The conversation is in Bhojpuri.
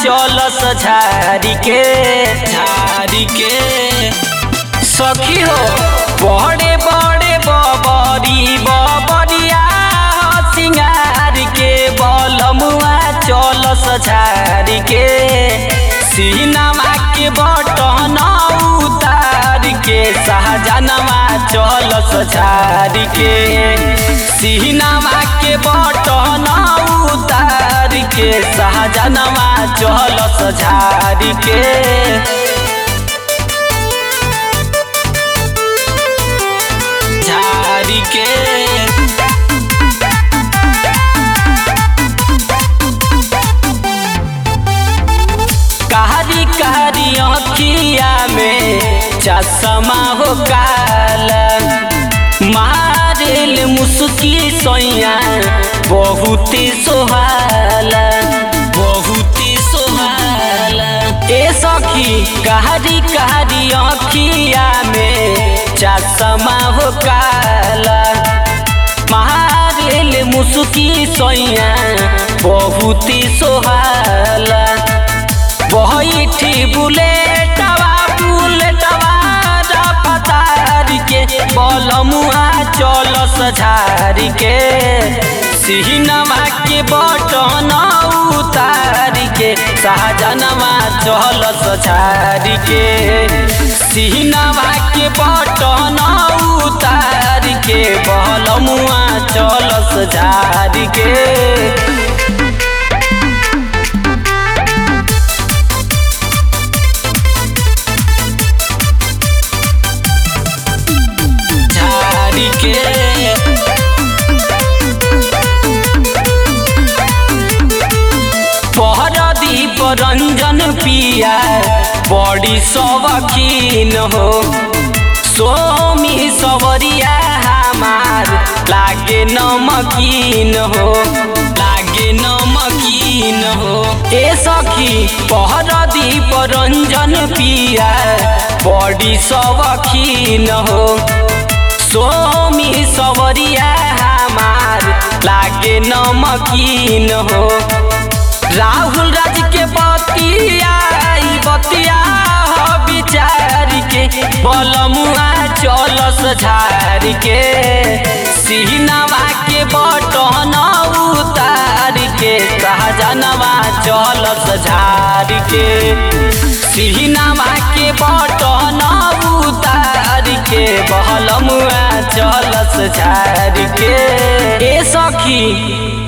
चलस झारी के झारी के सखी हो बड़े बड़े बबरी बबरिया सिंगार के बलमुआ चलस झारी के सीनामा के बटन उतार के शाहजनवा चलस झारी के सीनामा के बटन उतार के शाहजनवा चलस झारी के झारी के कारी कारी अखिया में चश्मा हो काला मारेल मुस्की सोया बहुत सोहाला बहुत सोहाला ए सखी कारी कारी अखिया में चश्मा हो काला मारेल मुस्की सोया बहुत सोहाला बैठी बुलेटवा बुलेटवा रफ्तार के बलमुआ चलस झारी के सिहनवा के बटन उतार के शाहजनवा चलस झारी के सिहनवा के बटन उतार के बलमुआ चलस झारी के झाड़ी के पहरदीप रंजन पिया बड़ी शौकीन हो सोमी सवरिया हमार लागे नमकीन हो लागे नमकीन हो ए सखी पहरदीप रंजन पिया बड़ी शौकीन हो सोमी सवरिया हमार लागे नमकीन हो राहुल राज के बतिया ई बतिया हो विचार के बलमुआ चलस झार के सिहनवा के बटन उतार के सहजनवा चलस झार के सिहनवा के बटन उतार के बहलमुआ चलस झार के ए सखी